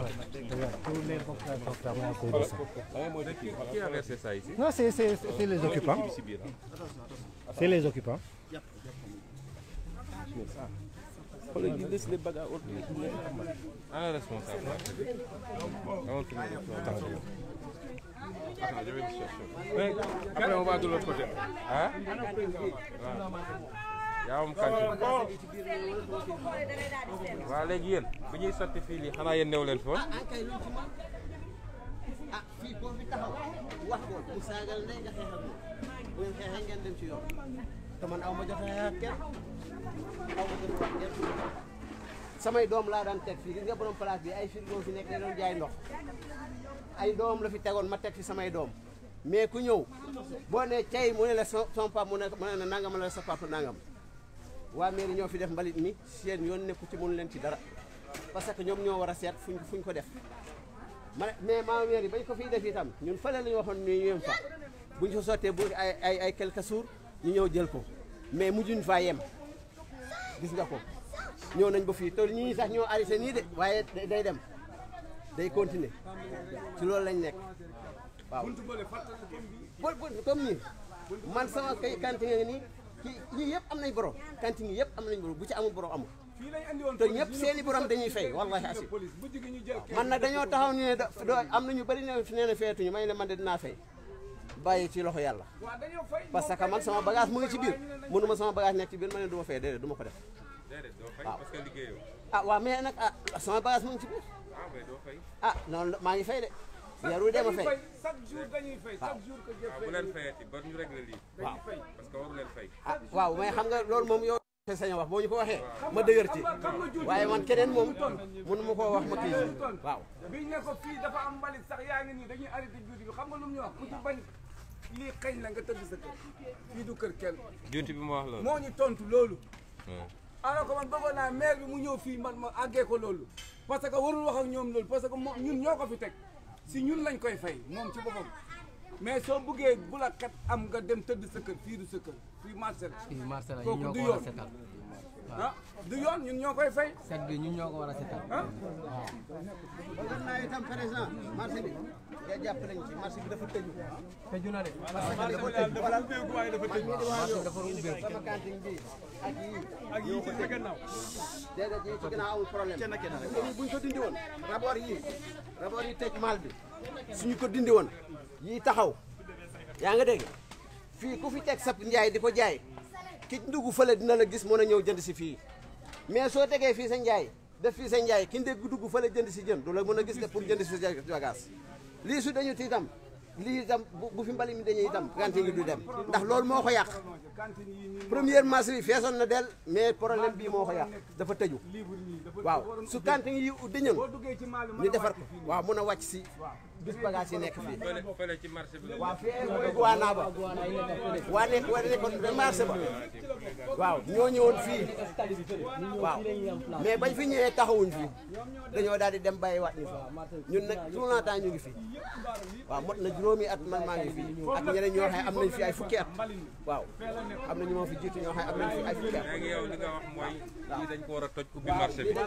tous les portables travaillent à cause de ça. Qui a versé ça ici Non, c'est c'est- c'est les occupants. C'est les occupants. Un responsable. Un autre responsable. Attends, je vais le chercher. Après, on va de l'autre côté. Hein yaa am kantin waaw léegi yéen bu ñuy sotti fii lii xanaa yéen new leen fi woon ah kay luñ ci mën ah fii boo fi taxaw wax ko mu saagal ndey nga xeex ak moom bu ngeen xeexee ngeen dem ci yoon te man aw ma jot a xeex ak kenn aw ma jot a wax kenn samay doom laa daan teg fii gis nga borom place bi ay frigo fi nekk da doon jaay ndox ay doom la fi tegoon ma teg fi samay doom mais ku ñëw boo ne cey mu ne la son son papa mu ne mu ne la nangam la sa papa nangam waa mairie ñoo fi def mbalit mi seen yoon nekku ci mënu leen ci dara parce que ñoom ñoo war a seet fuñ fuñ ko def ma mais maa mairie bañ ko fiy def itam ñun fële la ñu waxoon ñu yem fa buñ fa sottee bu ay ay ay quelques jours ñu ñëw jël ko mais mujjuñ faa yem gis nga ko ñëw nañ ba fii te ñii sax ñoo arrêté nii de waaye day day dem day continuer ci loolu lañ nekk waaw bol bol comme nii man sama kay kantin nga nii kii ñii yëpp am nañ borom kantin yi yëpp am nañ borom bu ci amul borom amul te ñëpp seeni borom dañuy fay wallahi asi man nag dañoo taxaw ñu ne da doo am na ñu bëri ne fi nee na feetuñu may ne man de dinaa fay bàyyi ci loxo yàlla parce que man sama bagage mu ngi ci biir mënuma sama bagage nekk ci biir ma ne du ma fay déedéet du ma ko def déedéet doo fay waaw. parce que liggéeyoo ah waaw mais nag ah sama bagage mu ngi ci biir ah mais doo fay ah noonu la- maa ngi fay de yaru dee ma fay chaque jour dañuy fay chaque jour que waaw bu leen fayati ba ñu régler lii waaw parce que waru leen fay ah waaw mais xam nga loolu moom yow sañ a wax boo ñu ko waxee ma dëgër ci waaye man keneen moom mënu ma koo wax ma kii waaw biñ ne ko fii dafa am mbalit sax yaa ngi nii dañuy arrêté juuti bi xam nga lu mu ñu wax ku ci bañ lii xëñ la nga tëdd sa kër fii du kër kenn juuti bi ma wax loolu moo ñu tontu loolu waaw. alors que man bëggoon naa maire bi mu ñëw fii man ma àggee ko loolu parce que warul wax ak ñoom loolu parce que moom ñun ñoo ko fi teg si ñun lañ koy fay moom ci boppam mais soo bëggee bu la kat am nga dem tëdd sa kër fii du sa kër fii marché la fii marché la ñun kooku ñoo du ko war a yoon setal ah du yoon ñun ñoo koy fay set bi ñun ñoo ko war a setal ah bëgg naa itam président marché bi nga jàpp nañ ci marché bi dafa tëju tëju na de parce que dafa tëju wala waaye dafa tëj marché bi dafa ubbeeku sama cantine bi ak yii ak yii ci sa gannaaw déedéet yii ci ginnaaw amul problème kenn kenn rek buñ ko dindi woon rapport yii rapport yi tëj mal bi suñu ko dindi woon yii taxaw yaa nga dégg fii ku fi teg sab njaay di ko jaay ki ndugg fële dina la gis mën a ñëw jënd si fii mais soo tegee fii sa njaay def fii sa njaay ki ndégg dugg fële jënd si jën du la mën a gis de pour jënd si sa bagage lii su dañu ti itam lii itam bu bu fi mbali mi dañuy itam kantin gi du dem ndax loolu moo ko yàq cantine yi nii première marché bi feesoon na del mais problème bii moo ko yàq dafa tëju libre nii dafa waaw waroon su kantin yi dañoon boo duggee ci maal bi mën ñu a defar wàcc ko fii. waaw mun a wàcc si bis bagage yi nekk fii fële fële ci marché bi la waaw fii mooy guwaanaa ba waa nekk waa nekkoon ba marché ba waaw ñoo ñëwoon fii waaw mais bañ fi ñëwee taxawuñ fii dañoo daal di dem bàyyi waat ñu fi ñun nag tout le temps ñu ngi fi waaw mot na juróomi at man maa ngi fi ak ñeneen ñoo xam ne am nañ fi ay fukki at waaw am na ñu ma fi jiitu ñoo xam ne am nañ fi ay fukki at léegi yow li nga wax mooy lii dañ ko war a toj ubbi marché bi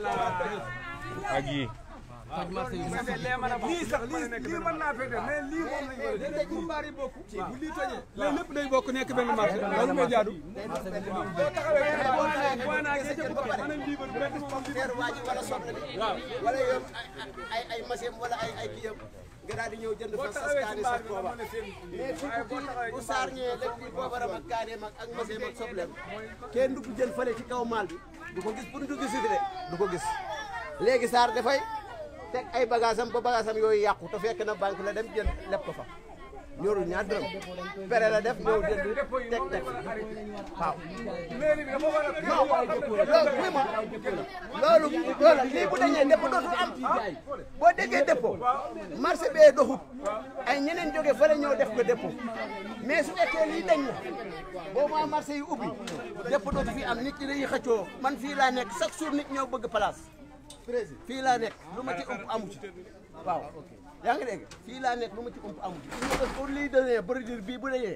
ak yii toj marché bi lii sax lii lii mën naa fay def mais lii moom lañ koy def pour mbaar yi bokk bu lii tojee léegi lépp day bokk nekk benn marché loolu mooy jaadu boo taxawee boo naa gee ca bu mën a libre benn moom teer waa ji wala soble bi wala yow ay ay machine wala ay ay kiyam nga daal di ñëw jënd fa sas kaani sax booba mais fii ku kii bu saar ñëwee lépp kii boobaram ak kaaneem ak ak machine ak sobleem kenn du ko jël fële ci kaw maal bi du ko gis pour du gis de du ko gis léegi saar dafay teg ay bagage am ba bagage am yooyu yàqu te fekk na banque la dem jël leb ko fa ñorul ñaar dërëm pere la def ñëw jënd teg teg waaw mairie bi dafa war a loolu oui ma loolu loolu lii bu dañee dépôt dootul am boo déggee dépôt marché bee doxut ay ñeneen jóge fële ñëw def ko dépôt mais su fekkee lii dañ na boo maa marché yi ubbi dépôt dootu fi am nit ñi dañuy xëccoo man fii laa nekk chaque jour nit ñëw bëgg place président fii laa nekk lu ma ci ëmp amu ci waaw yaa ngi dégg fii laa nekk lu ma ci ëmp amu ci pour lii dañee produire bii bu dañee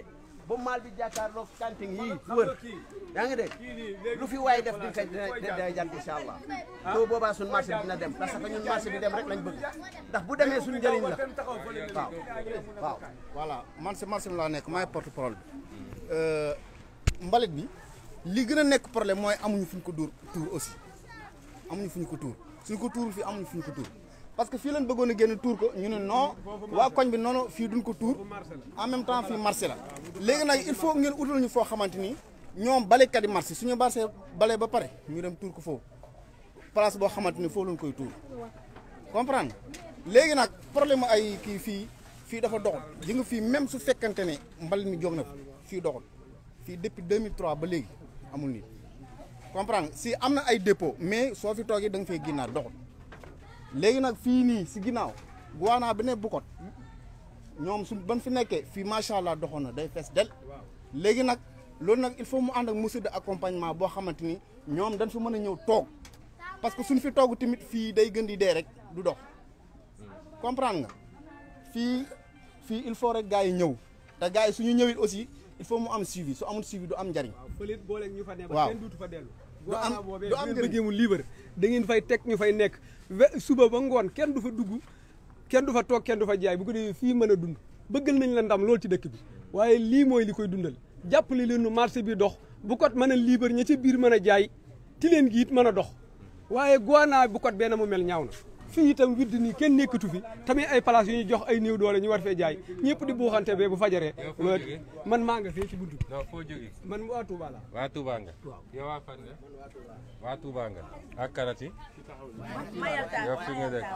ba maal bi jàkkaarloog kanting yii wër yaa ngi dégg lu fi waay def di nga koy dina day jant incha allah boo boobaa suñ marché bi dina dem parce que ñun marché bi dem rek lañ bëgg ndax bu demee suñ njëriñ la waaw waaw voilà man si marché bi laa nekk maay porte parole bi mbalit bi li gën a nekk problème mooy amuñu fu ñu ko dóor tuur aussi amuñu fu ñu ko tuur suñ ko tuur fii amuñu fu ñu ko tuur parce que fii lañ bëggoon a génn tuur ko ñu ne non waa koñ bi noonu fii duñ ko tuur en même temps fii marché la léegi nag il faut ngeen utal ñu foo xamante ni ñoom balekat yi marché suñu marché bale ba pare ñu dem tuur ko foofu place boo xamante ni foofu lañ koy tuur comprendre léegi nag problème ay kii fii fii dafa doxul ji nga fii même su fekkante ne mbalit mi jóg na fi fii doxul fii depuis 2003 ba léegi amul nit comprendre si am na ay dépôt mais soo fi toogee da nga fay ginnaar doxul léegi nag fii nii si ginnaaw guwaanaa bi ne Bukot ñoom su ban fi nekkee fii macha allah doxoon na day fees del léegi nag loolu nag il faut mu ànd ak mesure de accompagnement boo xamante ni ñoom dañ fi mën a ñëw toog parce que suñ fi toog tamit fii day gën di dee rek du dox comprendre nga fii fii il faut rek gars yi ñëw te gars yi suñu ñëwit aussi il faut mu am suivi su amul suivi du am njariñ fële boole ñu fa ne ba waaw kenn duutu fa dellu Du am- Guanaa boobee du am bu ngeen njëriñ. bëggee mu libre da ngeen fay teg ñu fay nekk we- suba ba ngoon kenn du fa dugg kenn du fa toog kenn du fa jaay bu ko defee fii mën a dund bëggal nañ la ndam loolu ci dëkk bi waaye lii mooy li koy dundal jàppale leen nu marché bi dox bu kot mën a libre ña ca biir mën a jaay ti leen gi it mën a dox waaye Guanaa bu kot benn mu mel ñaaw na fii itam widd nii kenn nekkatu fi tamit ay place yu ñuy jox ay néew doole ñu war fee jaay ñëpp di buuxante bee bu fajaree Yow foo jógee? man maa nga fee ci buntu bi non foo jógee man waa Touba la waa Touba nga yow waa fan nga waa Touba nga ak karati yow fi nga dëkk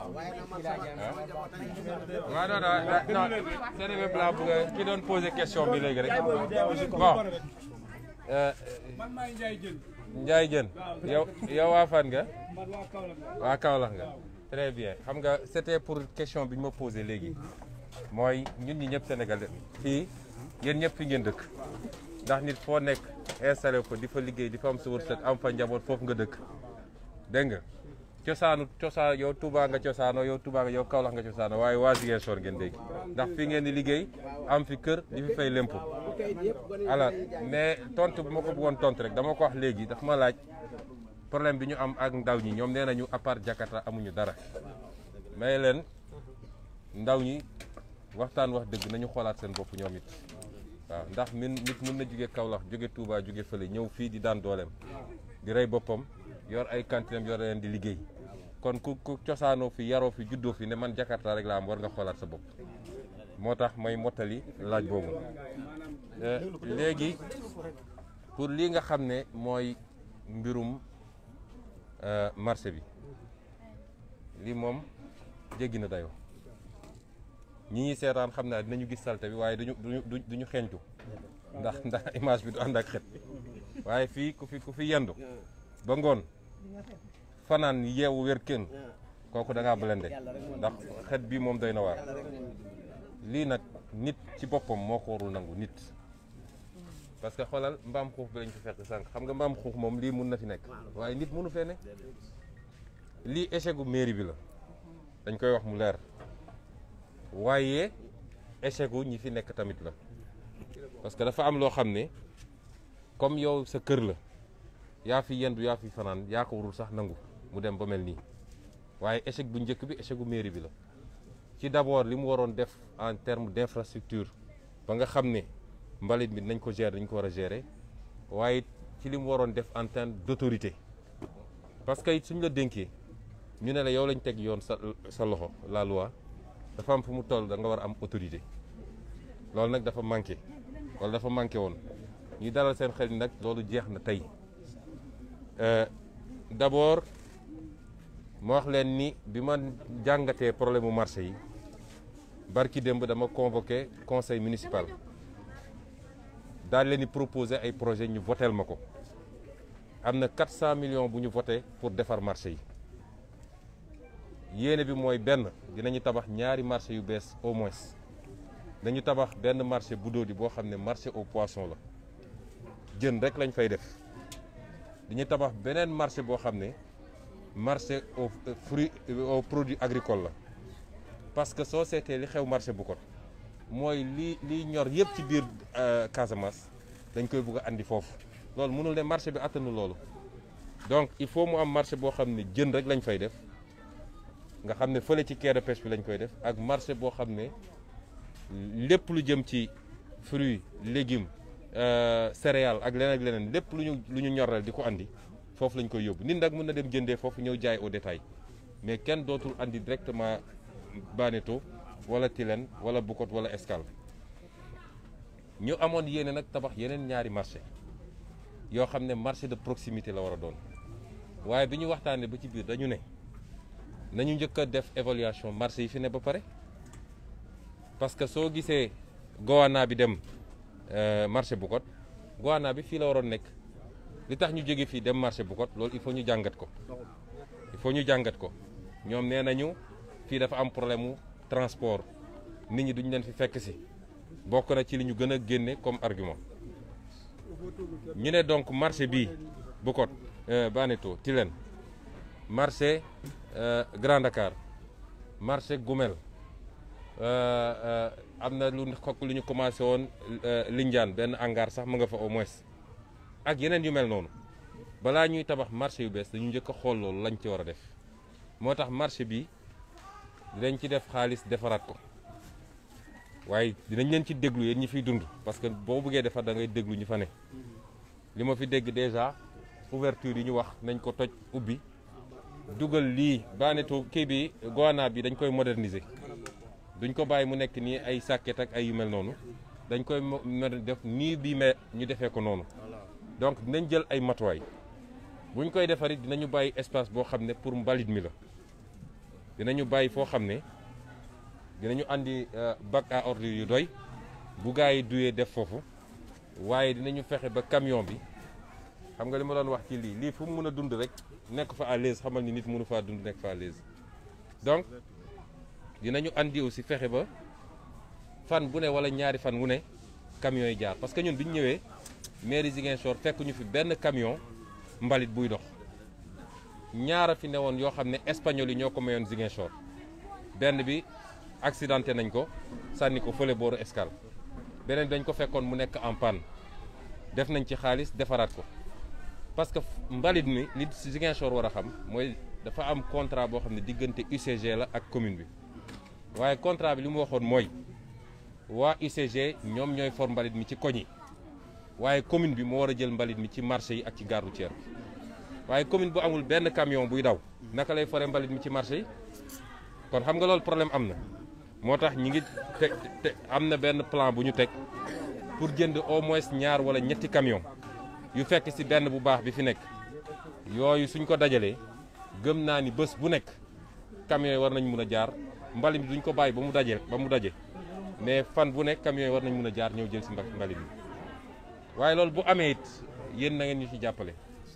ah waaw non non non seen i blanc bu nga ki doon posé question bi léegi rek bon euh, man maay Ndiaye Diène Ndiaye Diène yow yow waa fan nga man waa Kaolack la waa Kaolack nga très bien xam nga c'était pour question bi ñu ma posé léegi mooy ñun ñi ñëpp Sénégal fii yéen ñëpp fi ngeen dëkk ndax nit foo nekk installé ko di fa liggéey di fa am sa wërsëg am fa njaboot foofu nga dëkk dégg nga cosaanu cosaan yow Touba nga cosaanoo yow Touba nga yow Kaolack nga cosaanoo waaye waa Ziguinchor ngeen dégg ndax fii ngeen di liggéey am fi kër di fi fay lempo alors mais tontu bi ma ko bëggoon tontu rek dama ko wax léegi dafa ma laaj problème bi ñu am ak ndaw ñi ñoom nee nañu à part Jakarta amuñu dara may leen ndaw ñi waxtaan wax dëgg nañu xoolaat seen bopp ñoom it waaw ndax min nit mën na jóge Kaolack jóge Touba jóge fële ñëw fii di daan dooleem di rey boppam yor ay kantinam yor leen di liggéey kon ku ku cosaanoo fi yaroo fi juddoo fi ne man Jakarta rek laa am war nga xoolaat sa bopp moo tax may mottali laaj boobu Euh, léegi pour lii nga xam ne mooy mbirum euh, marché bi lii moom jéggi na dayoo ñi ñuy seetaan xam naa dinañu gis salte bi waaye duñu duñu du duñu xeeñtu ndax ndax image bi du ànd ak xet waaye fii ku fi ku fi yendu ba ngoon fanaan yeewu wér kenn kooku da ngaa blende ndax xet bi moom doy na waar lii nag nit ci boppam moo ko warul nangu nit parce que xoolal mbaam xuux bi lañ fi fekk sànq xam nga mbaam xuux moom lii mun na fi nekk waaye nit mënu fee ne lii échec gu mairie bi la dañ koy wax mu leer waaye échec gu ñi fi nekk tamit la parce que dafa am loo xam ne comme yow sa kër la yaa fi yendu yaa fi fanaan yaa ko warul sax nangu mu dem ba mel nii waaye échec bu njëkk bi échec gu mairie bi la ci d'abord li mu waroon def en terme d'infrastructure ba nga xam ne mbalit bi nañ ko gérer dañ ko war a gérer waaye ci li mu waroon def en terme d'autorité parce que it suñ la dénkee ñu ne la yow lañ teg yoon sa sa loxo la loi dafa am fu mu toll da nga war a am autorité loolu nag dafa manqué wala dafa manqué woon ñuy dalal seen xel ni nag loolu jeex na tey d'abord ma wax leen ni bi ma jàngatee problème mu marché yi barki démb dama convoqué conseil municipal daal leen di proposer ay projet ñu voteel ma ko am na 400 millions bu ñu voté pour defar marché yi yéene bi mooy benn dinañu tabax ñaari marché yu bees au moins dañu tabax benn marché bu dóodi boo xam ne marché au poisson la jën rek lañ fay def dañuy tabax beneen marché boo xam ne marché aux fruits aux produits agricoles la parce que soo seetee li xew marché bu ko mooy li liy ñor yëpp ci biir Casamance dañ koy bugg a andi foofu loolu mënul ne marché bi attanu loolu donc il faut mu am marché boo xam ne jën rek lañ fay def nga xam ne fële ci quai de pêche bi lañ koy def ak marché boo xam ne lépp lu jëm ci fruits légumes céréales ak leneen ak leneen lépp lu ñu lu ñu ñoral di ko andi foofu lañ koy yóbbu nit nag mën na dem jëndee foofu ñëw jaay au détail mais kenn dootul andi directement Baneto wala Tilène wala Bukot wala Escale ñu amoon yéene nag tabax yeneen ñaari marché yoo xam ne marché de proximité la war a doon waaye bi ñu waxtaanee ba ci biir dañu ne nañu njëkk a def évaluation marché yi fi ne ba pare parce que soo gisee Gowana bi dem marché Bukot Gowana bi fii la waroon nekk li tax ñu jóge fii dem marché Bukot loolu il faut ñu jàngat ko il faut ñu jàngat ko ñoom nee nañu fii dafa am problème mu transport nit ñi duñ leen fi fekk si bokk na ci li ñu gën a génne comme argument ñu ne donc marché bii Bukot Baneto Tilène marché Grand Dakar marché Goumel am na lu xokk lu ñu commencé woon Lindiane benn hangar sax mu nga fa au moins ak yeneen yu mel noonu balaa ñuy tabax marché yu bees dañu njëkk a xool loolu lañ ci war a def moo tax marché bi dinañ ci def xaalis defaraat ko waaye dinañ leen ci déglu yéen ñi fiy dund parce que boo bëggee defar da ngay déglu ñu fa ne li ma fi dégg déjà ouverture yi ñu wax nañ ko toj ubbi dugal lii Baneto kii bi Gowana bi dañ koy moderniser duñ ko bàyyi mu nekk nii ay sàkket ak ay yu mel noonu dañ koy def nii bii mais ñu defee ko noonu donc dinañ jël ay matuwaay buñ koy defarit dinañu bàyyi espace boo xam ne pour mbalit mi la dinañu bàyyi foo xam ne dinañu andi bac à ordures yu doy bu gaa yi duyee def foofu waaye dinañu fexe ba camion bi xam nga li ma doon wax ci lii lii fu mu mën a dund rek nekk fa à l'aise xamal ni nit mënu faa dund nekk fa à l'aise donc dinañu andi aussi fexe ba fan bu ne wala ñaari fan wu ne camion yi jaar parce que ñun bi ñu ñëwee mairie Ziguinchor fekk ñu fi benn camion mbalit buy dox ñaara fi ne woon yoo xam ne espagnol yi ñoo ko mayoon Ziguinchor benn bi accidenté nañ ko sànni ko fële booru Escale beneen dañ ko fekkoon mu nekk en panne def nañ ci xaalis defaraat ko parce que mbalit mi li Ziguinchor war a xam mooy dafa am contrat boo xam ne diggante UCG la ak commune bi waaye contrat bi li mu waxoon mooy waa UCG ñoom ñooy for mbalit mi ci koñ yi waaye commune bi moo war a jël mbalit mi ci marché yi ak ci gare routière bi waaye commune bu amul benn camion buy daw naka lay fore mbalit mi ci marché yi kon xam nga loolu problème am na moo tax ñi ngi te te am na benn plan bu ñu teg pour jënd au moins ñaar wala ñetti camion yu fekk ci benn bu baax bi fi nekk yooyu suñ ko dajalee gëm naa ni bés bu nekk camion yi war nañ mun a jaar mbalit mi duñ ko bàyyi ba mu daje ba mu daje mais fan bu nekk camion yi war nañ mun a jaar ñëw jël ci mbalit mi waaye loolu bu amee it yéen na ngeen ñu ci jàppale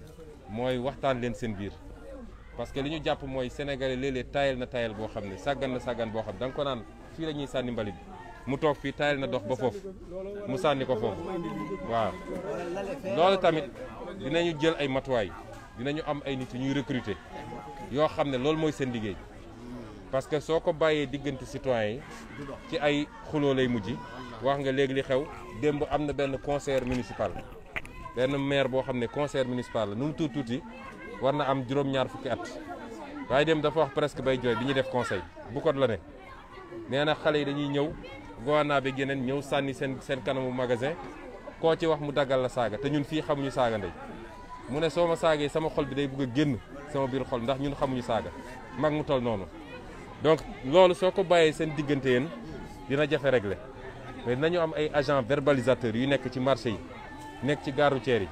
mooy waxtaan leen seen biir parce que li ñu jàpp mooy sénégalais léeg-léeg tayal na tayal boo xam ne sàggan na sàggan boo xam da nga ko naan fii la ñuy sànni mbalit mu toog fii tayal na dox ba foofu mu sànni ko foofu waaw loolu tamit dinañu jël ay matuwaay dinañu am ay nit yu ñuy recruter yoo xam ne loolu mooy seen liggéey parce que soo ko bàyyee diggante citoyens yi ci ay xuloo lay mujj wax nga léegi li xew démb am na benn conseil municipal benn maire boo xam ne conseil municipal la nu mu tuuti tuuti war na am juróom-ñaar fukki at waaye dem dafa wax presque bay jooy bi ñuy def conseil bu ko la ne nee na xale yi dañuy ñëw gouvernant bi geneen ñëw sànni seen seen kanamu magasin koo ci wax mu daggal la saaga te ñun fii xamuñu saaga ndey mu ne soo ma saagee sama xol bi day bëgg a génn sama biir xol ndax ñun xamuñu saaga mag mu toll noonu donc loolu soo ko bàyyee seen diggante yéen dina jafe régler mais dinañu am ay agents verbalisateurs yu nekk ci marché yi nekk ci gare routière yi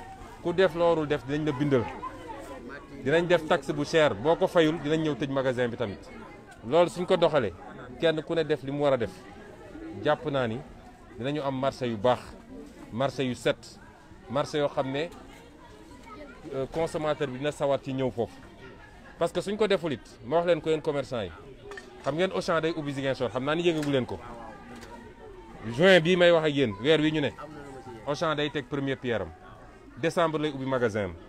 ku def loolu def dinañ la bindal dinañ def taxe bu cher boo ko fayul dinañ ñëw tëj magasin bi tamit loolu suñ ko doxalee kenn ku ne def li mu war a def jàpp naa ni dinañu am marché yu baax marché yu set marché yoo xam ne consommateur bi dina sawar ci ñëw foofu parce que suñ ko deful it ma wax leen ko yéen commerçant yi xam ngeen Auchan day ubbi Ziguinchor xam naa ni yëngagu leen ko juin bii may wax ak yéen weer wi ñu ne Auchan day teg première pierre am décembre lay ubbi magasin am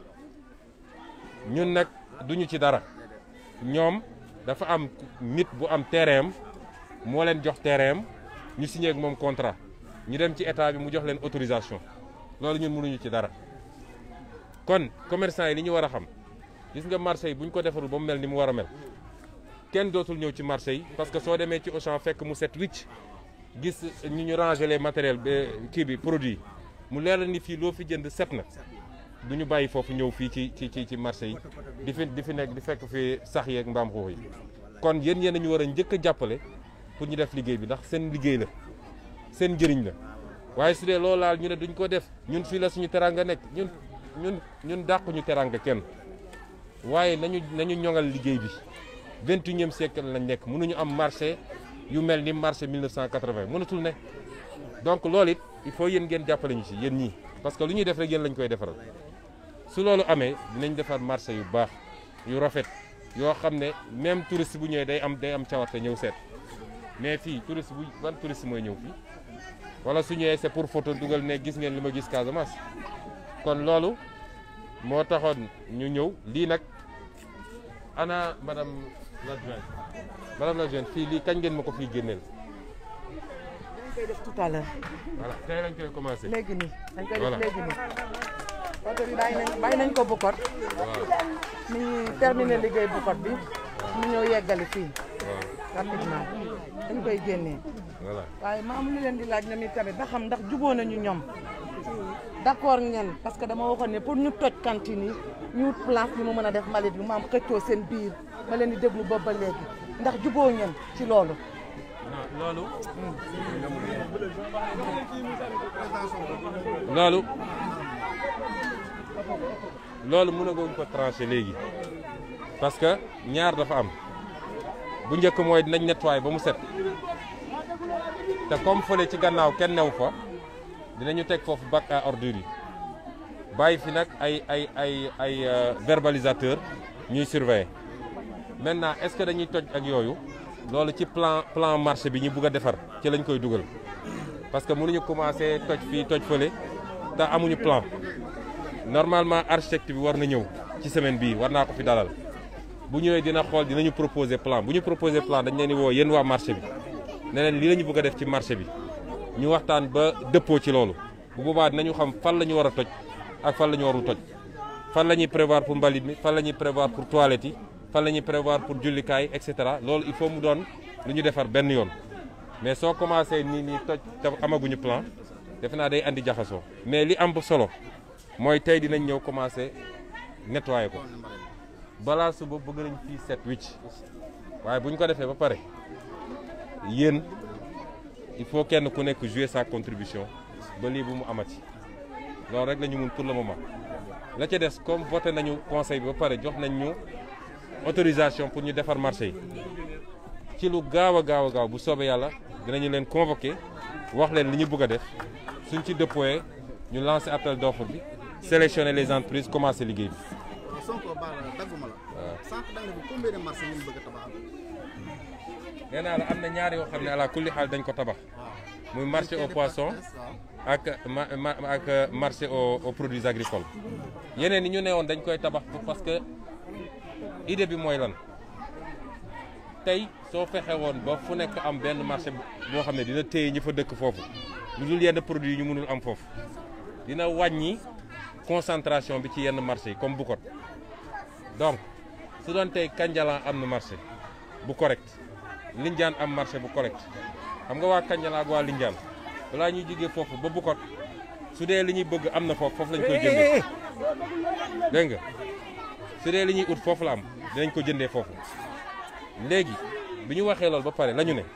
ñun nag duñu ci dara ñoom dafa am nit bu am terrain am moo leen jox terrain am ñu signé ak moom contrat ñu dem ci état bi mu jox leen autorisation loolu ñun mënuñu ci dara kon commerçant yi li ñu war a xam gis nga marché yi bu ñu ko defarul ba mu mel ni mu war a mel kenn dootul ñëw ci marché yi parce que soo demee ci Auchan fekk mu set wicc gis ñu ñu ranger les matériels ba kii bi produit mu leer la ni fii loo fi jënd set na du ñu bàyyi foofu ñëw fii ci ci ci ci marché yi di fi di fi nekk di fekk fi sax yeeg mbaam xuux yi kon yéen yéen ñu war a njëkk a jàppale pour ñu def liggéey bi ndax seen liggéey la seen njëriñ la waaye su dee loolu laal ñu ne duñ ko def ñun fii la suñu teranga nekk ñun ñun ñun dàquñu teranga kenn waaye nañu nañu ñoŋal liggéey bi vingt et unième siècle lañ nekk mënuñu am marché yu mel ni marché 1980 mënatul ne donc loolu it il faut yéen ngeen jàppale ñu ci yéen ñii parce que lu ñuy def rek yéen lañ koy defaral su loolu amee dinañ defar marché yu baax yu rafet yoo xam ne même touriste bu ñëwee day am day am cawarte ñëw seet mais fii touriste bu ban touriste mooy ñëw fii wala su ñëwee c'est pour photo dugal ne gis ngeen li ma gis Casamance kon loolu moo taxoon ñu ñëw lii nag ana madame l'adjointe madame l'adjointe fii lii kañ ngeen ma ko fii génneel dañ koy def tout à l'heure voilà tey lañ koy commencé léegi nii dañ koy Voilà. def léegi nii oto bi bàyyi nañ bàyyi nañ ko Bukot waaw mi ngi terminé liggéey Bukot bi mu ñëw yeggali fii waaw rapidement dañ koy génnee voilà waaye ma am lu leen di laaj ñoom it tamit ba xam ndax juboo nañu ñoom d'accord ngeen parce que dama waxoon ne pour ñu toj cantine yi ñu wut place bi mu mën a def mbalit bi mu am xëccoo seen biir ma leen di déglu boobu ba léegi ndax juboo ngeen ci loolu non loolu loolu loolu mënaguñ ko tranché léegi parce que ñaar dafa am bu njëkk mooy dinañ nettoyer ba mu set te comme fële ci gannaaw kenn new fa dinañu teg foofu bac à ordures yi bàyyi fi nag ay ay ay ay euh, verbalisateur ñuy surveiller maintenant est-ce que dañuy toj ak yooyu loolu ci plan plan marché bi ñu bugg a defar ci lañ koy dugal parce que mënuñu commencer toj fii toj fële te amuñu plan normalement architecte bi war na ñëw ci semaine bii war naa ko fi dalal bu ñëwee dina xool dinañu proposer plan bu ñu proposer plan dañ leen di woo yéen waa marché bi ne leen lii la ñu bëgg a def ci marché bi ñu waxtaan ba dëppoo ci loolu bu boobaa dinañu xam fan la ñu war a toj ak fan la ñu warul toj fan la ñuy prévoir pour mbalit mi fan la ñuy prévoir pour toilette yi fan la ñuy prévoir pour jullikaay et cetera loolu il faut mu doon lu ñu defar benn yoon mais soo commencé nii nii toj te amaguñu plan defe naa day andi jaxasoo mais li am ba solo mooy tey dinañ ñëw commencé nettoyer ko balaa suba bëgg nañ fii set wicc waaye bu ñu ko defee ba pare yéen il faut kenn ku nekk jouer sa contribution ba lii bu mu amati loolu rek la ñu mun pour le moment la ca des comme voté nañu conseil bi ba pare jox nañ ñu autorisation pour ñu defar marché yi ci lu gaaw a gaaw a gaaw bu soobee yàlla dinañu leen convoqué wax leen li ñu bëgg a def suñ ci déployé ñu lancer appel d'offre bi sélectionner les entreprises commencer liggéey bi. Sonko baal dagguma la. waaw sànq da nga ne combien de marché ngeen bëgg a tabaxal. nee naa la am na ñaar yoo xam ne ala kulli xaal dañ ko tabax muy marché au poisson ak ma ma- ak marché aux aux produits agricoles yeneen yi ñu ne woon dañ koy tabax parce que idée bi mooy lan tey soo fexe woon ba fu nekk am benn marché boo xam ne dina téye ñi fa dëkk foofu lu dul yenn produits yi ñu mënul am foofu dina wàññi concentration bi ci yenn marché yi comme Bukot donc su doon tey Kanjalan am na marché bu correct Lindiane am marché bu correct xam nga waa Kanjalan ak waa Lindiane balaa ñuy jógee foofu ba Bukot su dee li ñuy bëgg am na foofu foofu lañ koy jëndee dégg nga su dee li ñuy ut foofu la am dinañ ko jëndee foofu léegi bi ñu waxee loolu ba pare la ñu ne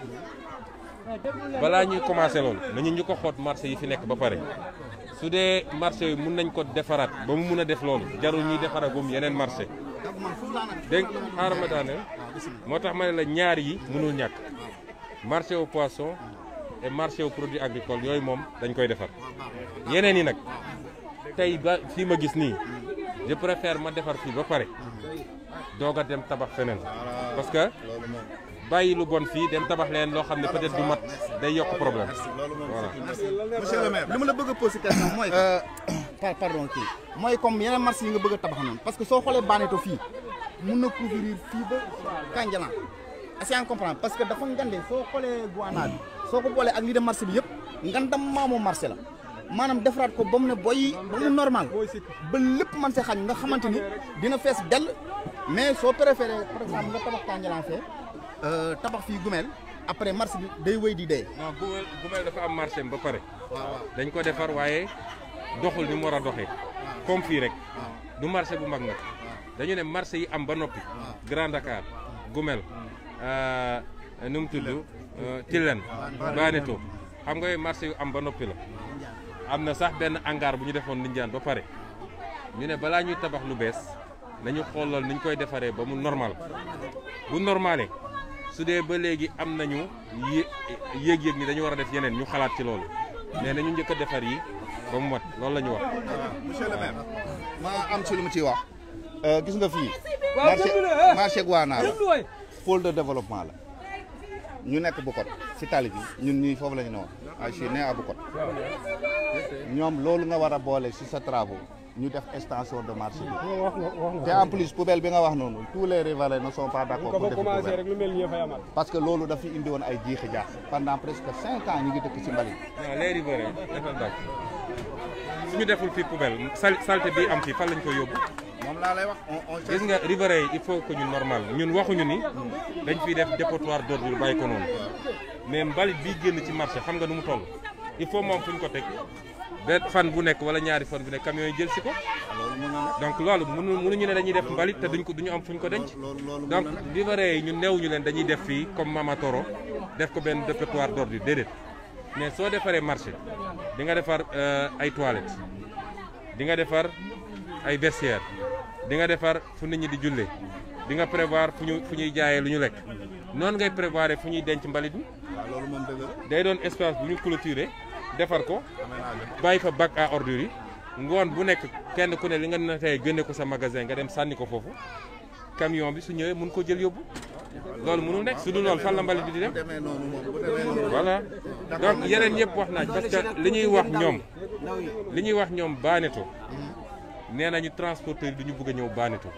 balaa ñuy commencé loolu nañu ñu ko xoot marché yi fi nekk ba pare su dee marché yi mun nañ ko defaraat ba mu mun a def loolu jarul ñuy defaragum yeneen marché dégg nga xaaral ma daaneel moo tax ma ne la ñaar yi mënul ñàkk marché au poisson et marché aux produits agricoles yooyu moom dañ koy defar yeneen yi nag tey ba fii ma gis nii je préfère ma defar fii ba pare doog a dem tabax feneen parce que bàyyi lu bon fii dem tabax leen loo xam ne peut-être du mat day yokk problème voilà. monsieur le maire li ma la bëgg a poser question mooy. par pardon kii mooy comme yeneen marché yi nga bëgg a tabax noonu parce que soo xoolee Baneto fii mun na couvrir fii ba Kanjalan est-ce que comprendre parce que dafa ngande soo xoolee Guana bi soo ko boolee ak lii de marché bi yëpp ngandam maamoo marché la maanaam defaraat ko ba mu ne boy ba mu normal ba lépp man see xañ nga xamante ni dina fees dell mais soo préféré par exemple nga tabax Kandialang fee tabax fii Gumel après marché bi day wéy di dee. non Gumel Gumel dafa am marché ba pare. dañ ko defar waaye doxul ni mu war a doxee. comme fii rek. du marché bu mag nag. dañu ne marché yi am ba noppi. Grand Dakar Gumel. nu mu tudd. Tilène Baneto xam nga marché yu am ba noppi la. am na sax benn hangar bu ñu defoon Ndindiane ba pare ñu ne balaa ñuy tabax lu bees nañu xoolal ni ñu koy defaree ba mu normal bu normalé su dee ba léegi am nañu yé yéeg-yéeg ni dañu war a def yeneen ñu xalaat ci loolu mais nañu njëkk a defar yi ba mu mat loolu la ñu wax. monsieur le maire ma am ci lu mu ciy wax. gis nga fii. waaw marché déglu la, eh. marché Guana la déglu waay. pôle de développement la ñu nekk Bukot si tali bi ñun ñii foofu la ñu ne woon ah je suis né à Bukot ñoom loolu nga war a boole si sa travaux ñu def extension de marché bi te en plus poubelle bi nga wax noonu tous les riverains ne sont pas d'accord ko pour fa def commencé poubelle rek lu mel nii fay amaat. parce que loolu dafa indi woon ay jiixi jaax pendant presque cinq ans ñu ngi dëkk si mbalit non les riverains defal ndànk suñu deful fii poubelle sal salte bi am fii fan lañ koy yóbbu. moom laa lay wax on on gis nga riverains yi il faut que ñu normal ñun waxuñu ni dañ fiy def dépotoir d'ordure bàyyi ko noonu mais mbalit bii génn ci marché xam nga nu mu toll il faut moom fu ñu ko teg benn fan bu nekk wala ñaari fan bu nekk camions yi jël si ko donc loolu mënu mënuñu ne dañuy def mbalit te duñ ko duñu am fu ñu ko denc donc riverains yi ñun neewuñu leen dañuy def fii comme Mama Toro def ko benn dépotoir d'ordure déedéet mais soo defaree marché di nga defar euh, ay toilettes di nga defar ay vestiaires di nga defar fu nit ñi di julle di nga prévoir fu ñu fu ñuy jaayee lu ñu lekk noonu ngay prévoir fu ñuy denc mbalit mi loolu moom dëgg la day doon espace bu ñu clôturer defar ko bàyyi fa bac à ordures yi ngoon bu nekk kenn ku ne li nga na tey génne ko sa magasin nga dem sànni ko foofu camion bi su ñëwee mun ko jël yóbbu loolu mënul nekk su dul loolu fan la mbalit bi di dem demee noonu moom bu demee noonu voilà donc yeneen yëpp wax naaj parce que li ñuy wax ñoom li ñuy wax ñoom baaneto nee nañu transporteur bi du ñu bëgg a ñëw baaneto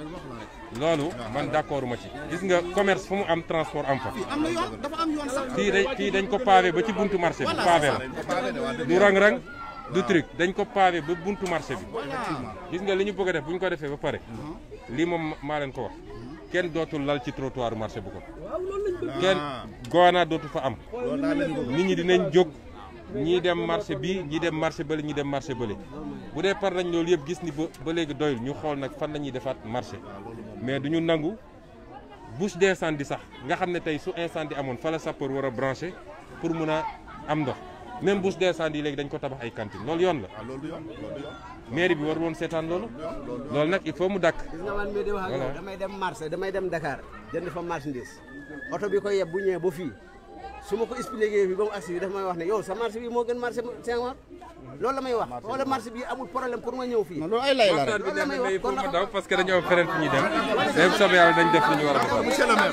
loolu man d'accord ma ci gis nga commerce fu mu am transport am fa am na yoon dafa am yoon sax fii dañ fii dañ ko pavé ba ci buntu marché bi pavé la du rang-rang du truc dañ ko pavé ba buntu marché bi gis nga li ñu bëgg a def bu ñu ko defee ba pare lii moom maa leen ko wax kenn dootul lal ci trottoir marché bu ko kenn goona dootu fa am nit ñi dinañ jóg ñii dem marché bi ñii dem marché bële ñii dem marché bële bu dee par nañ loolu yëpp gis ni ba ba léegi doyul ñu xool nag fan la ñuy defaat marché mais duñu nangu bouche d'incendie sax nga xam ne tey su incendie amoon fa la sapeur war a branché pour mun a am ndox même bouche d'incendie léegi dañ ko tabax ay cantine loolu yoon la mairie bi war woon seetaan loolu loolu nag il faut mu dakk gis nga man mii di wax ak yow Voilà. damay dem marché damay dem Dakar jënd fa marchandise oto bi ko yeb bu ñëwee ba fii su ma ko expliqué fii ba mu agsi bi dafa may wax ne yow sa marché bi moo gën marché Senghor loolu la may wax wala marché bi amul problème pour ma ñëw fii loolu ay lay la rek waxtaan bi neex na mais il faut ma daw parce que dañu am feneen fu ñuy dem mais bu soobee yàlla dañ def li ñu war a def monsieur le maire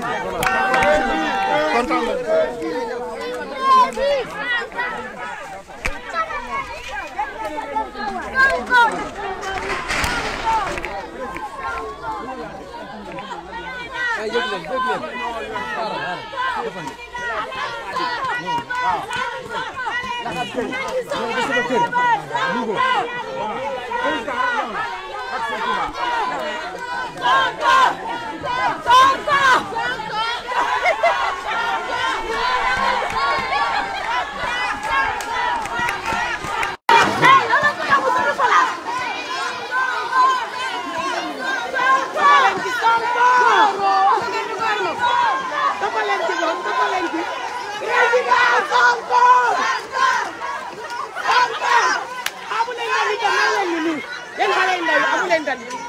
kontaan na ay yëg leen yëg leen xaaral xaaral defal ni amu leen dal